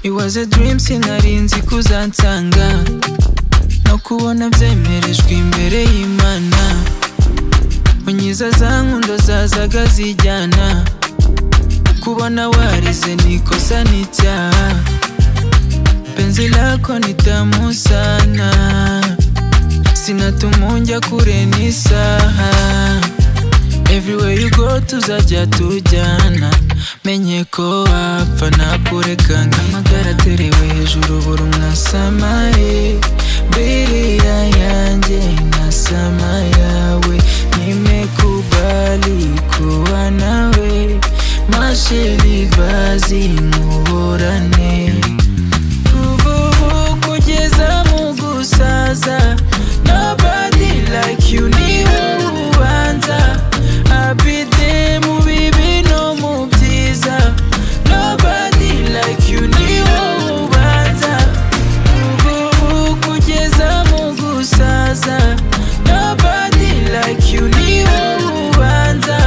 nakoze dream sinari nzi kuzansanga no kubona byemerejwe imbere y'imana unyiza za nkundo zazaga zijyana kubona warize ni kosa ni icyaha penzi lako ni tamu sana sinatumunja kure ni saha everywhere you go tuzajya tujyana menye ko wapfa nakureka nk'amagara aterewe hejuru buri umwe asamaye biriya yanjye nasama yawe nimekubali kuwa nawe masheli vazi muhorane ubu kugeza mu gusaza nobody like you niwe ubanza abide mu bibi no mu byiza nobody like you niwe ubanza ubu kugeza mu gusaza nobody like you niwe ubanza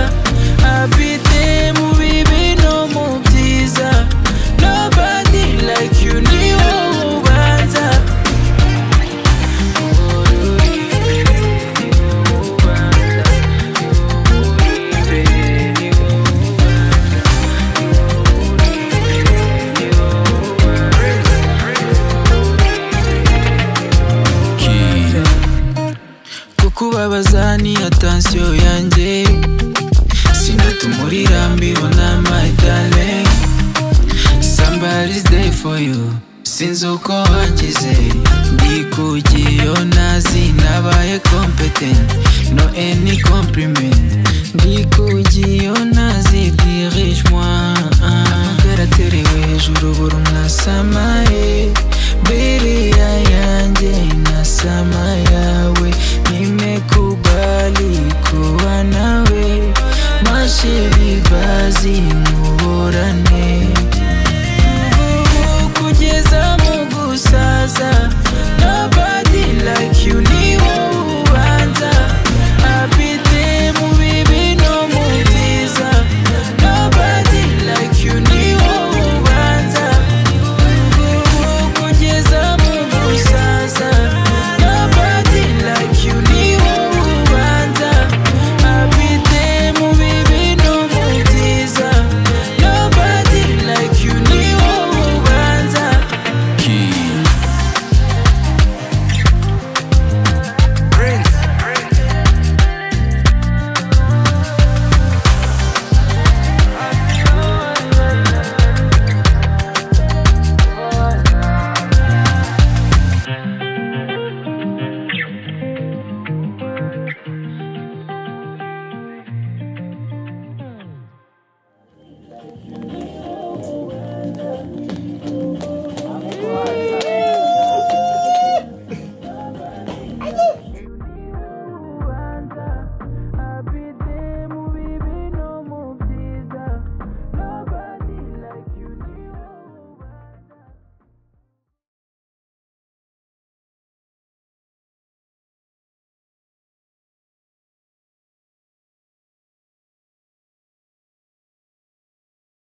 abide mu bibi no mu byiza nobody like you niwe ubanza kukubabaza ni atansiyo yanjye sinatumurira mbibona my darling somebody's there for you sinzi uko wangize ndi ku giyo nazi nabaye competent no any compliment ndi ku giyo nazi dirige moi amagara aterewe hejuru buri umwe asamaye biriya yanjye nasama yawe nimekubali kuwa nawe mashiri bazi muhorane